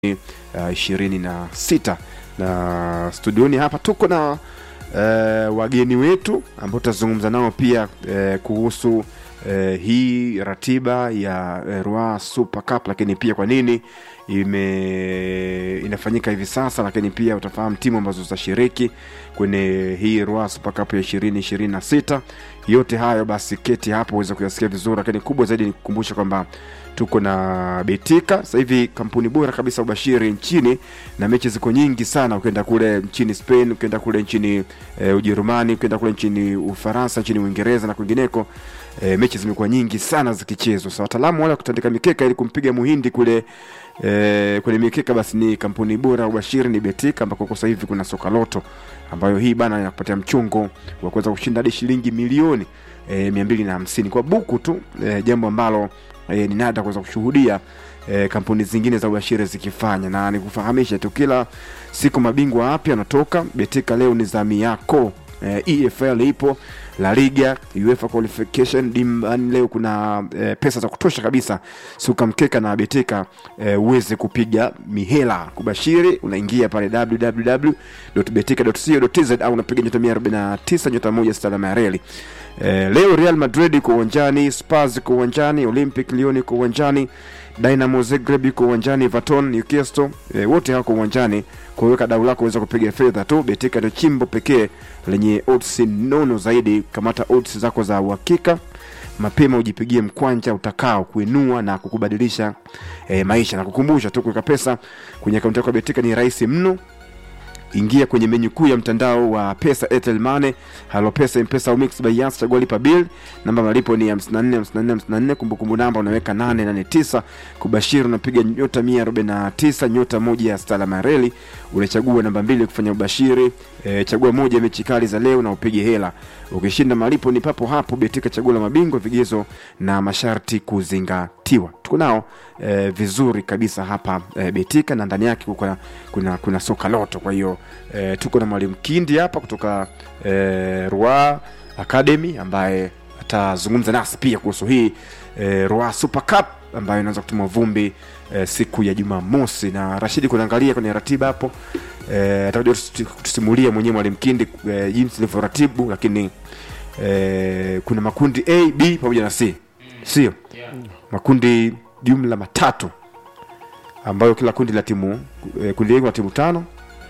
ishirini na sita na studioni hapa tuko na uh, wageni wetu ambao tutazungumza nao pia uh, kuhusu uh, hii ratiba ya uh, Rua Super Cup, lakini pia kwa nini ime inafanyika hivi sasa, lakini pia utafahamu timu ambazo zitashiriki kwenye hii Rua Super Cup ya ishirini ishirini na sita. Yote hayo basi keti hapo uweze kuyasikia vizuri, lakini kubwa zaidi ni kukumbusha kwamba tuko na Betika sasa hivi, kampuni bora kabisa ubashiri nchini, na mechi ziko nyingi sana. Ukienda kule nchini Spain, ukienda kule nchini e, Ujerumani, ukienda kule nchini Ufaransa, nchini Uingereza na kwingineko, e, mechi zimekuwa nyingi sana zikichezwa. Sasa wataalamu wale wa kutandika mikeka ili kumpiga muhindi kule e, kwenye mikeka, basi ni kampuni bora ubashiri ni Betika, ambako kwa sasa hivi kuna soka loto ambayo hii bana inakupatia mchongo wa kuweza kushinda hadi shilingi milioni e, mia mbili na hamsini kwa buku tu e, jambo ambalo e, ni nada kuweza kushuhudia e, kampuni zingine za ubashiri zikifanya, na nikufahamisha tu, kila siku mabingwa wapya wanatoka. Betika leo ni zamu yako. E, EFL ipo, La Liga, UEFA qualification dimbani leo kuna e, pesa za kutosha kabisa, suka mkeka na Betika e, uweze kupiga mihela. Kubashiri unaingia pale www.betika.co.tz au unapiga nyota 149 nyota moja sita alama ya reli. E, leo Real Madrid iko uwanjani, Spurs iko uwanjani, Olympic Lyon iko uwanjani, Dynamo Zagreb iko uwanjani, Everton, Newcastle e, wote hako uwanjani. Kuweka dau lako uweza kupiga fedha tu. Betika ndio chimbo pekee lenye odds nono zaidi. Kamata odds zako za uhakika mapema, ujipigie mkwanja utakao kuinua na kukubadilisha e, maisha. Na kukumbusha tu, kuweka pesa kwenye akaunti yako ya Betika ni rahisi mno. Ingia kwenye menyu kuu ya mtandao wa pesa Airtel Money, Halo Pesa, M-Pesa au Mix by Yas, chagua lipa bill. Namba malipo ni 54 54 54, kumbukumbu namba unaweka 889. Kubashiri unapiga nyota 149 nyota moja ya stala mareli, unachagua namba mbili kufanya ubashiri. E, chagua moja ya mechi kali za leo na upige hela. Ukishinda malipo ni papo hapo. Betika, chaguo la mabingwa, vigezo na masharti kuzingatiwa. Tuko nao e, vizuri kabisa hapa e, Betika na ndani yake kuna, kuna, kuna soka loto. Kwa hiyo e, tuko na mwalimu Kindi hapa kutoka e, Rua Academy ambaye atazungumza nasi pia kuhusu hii e, Rua Super Cup ambayo inaanza kutumwa vumbi e, siku ya Jumamosi, na Rashidi kunaangalia kwenye ratiba hapo e, atakuja kutusimulia mwenyewe mwalimu Kindi e, jinsi ilivyoratibu, lakini e, kuna makundi A, B pamoja na C, sio makundi jumla matatu ambayo kila kundi la timu e, kundi A kuna timu tano,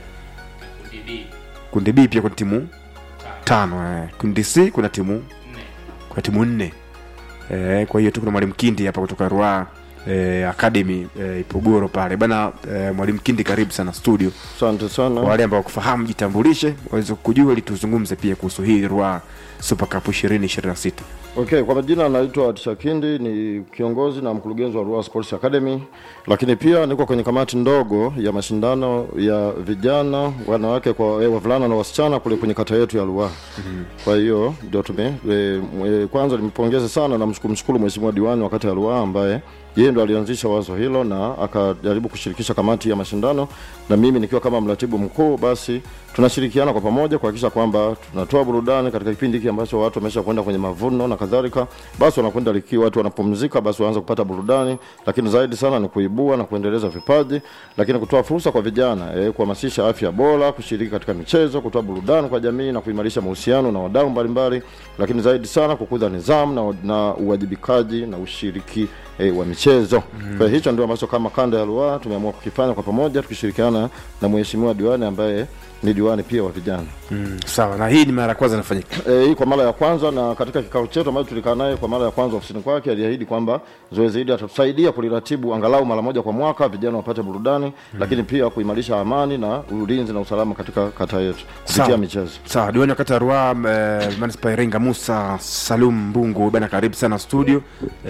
kundi B pia kuna timu tano eh. Kundi C kuna timu kuna timu nne eh, kwa hiyo tu kuna mwalimu Kindi hapa kutoka Rua eh, Academy eh, Ipogoro pale bana eh, mwalimu Kindi, karibu sana studio. Asante sana. Kwa wale ambao kufahamu, jitambulishe waweze kujua, ili tuzungumze pia kuhusu hii Rua Super Cup 2026. Okay, kwa majina anaitwa Tisha Kindi, ni kiongozi na mkurugenzi wa Ruaha Sports Academy, lakini pia niko kwenye kamati ndogo ya mashindano ya vijana wanawake kwa eh, wavulana na wasichana kule kwenye kata yetu ya Ruaha. mm -hmm. Kwa hiyo ndio tume e, e, kwanza nimpongeze sana na mshukuru mheshimiwa diwani wa kata ya Ruaha ambaye yeye ndo alianzisha wazo hilo na akajaribu kushirikisha kamati ya mashindano, na mimi nikiwa kama mratibu mkuu, basi tunashirikiana kwa pamoja kuhakikisha kwamba tunatoa burudani katika kipindi hiki ambacho watu wamesha kwenda kwenye mavuno na kadhalika, basi wanakwenda likiwa watu wanapumzika, basi waanze kupata burudani, lakini zaidi sana ni kuibua na kuendeleza vipaji, lakini kutoa fursa kwa vijana eh, kuhamasisha afya bora, kushiriki katika michezo, kutoa burudani kwa jamii na kuimarisha mahusiano na wadau mbalimbali, lakini zaidi sana kukuza nidhamu na, na uwajibikaji na ushiriki eh, wa michezo. Mm. Kwa hicho ndio ambacho kama kanda ya Ruaha tumeamua kukifanya kwa pamoja tukishirikiana na mheshimiwa diwani ambaye ni diwani pia wa vijana. Mm, sawa. Na hii ni mara ya kwanza inafanyika Eh, hii kwa mara ya kwanza, na katika kikao chetu ambacho tulikaa naye kwa mara ya kwanza ofisini kwake aliahidi kwamba zoezi hili atatusaidia kuliratibu angalau mara moja kwa mwaka, vijana wapate burudani mm. lakini pia kuimarisha amani na ulinzi na usalama katika kata yetu kupitia Sawa. michezo. Sawa, diwani wa kata ya Ruaha eh, manispaa ya Iringa Musa Salum Mbungu bana, karibu sana studio.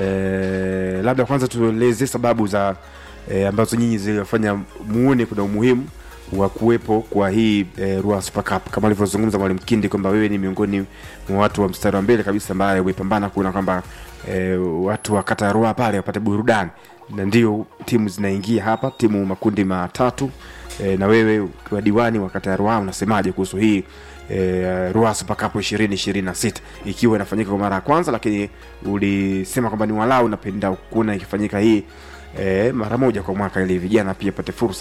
Eh, labda kwanza tueleze sababu za eh, ambazo nyinyi ziliwafanya muone kuna umuhimu wa kuwepo kwa hii eh, Ruaha Super Cup kama alivyozungumza mwalimu Kindi kwamba wewe ni miongoni mwa watu wa mstari wa mbele kabisa ambaye umepambana kuona kwamba eh, watu wa kata ya Ruaha pale wapate burudani, na ndio timu zinaingia hapa, timu makundi matatu e, na wewe ukiwa diwani wa kata ya Ruaha unasemaje kuhusu hii e, Ruaha Super Cup 2026 ikiwa inafanyika kwa mara ya kwanza, lakini ulisema kwamba ni walau unapenda kuona ikifanyika hii e, mara moja kwa mwaka ili vijana pia pate fursa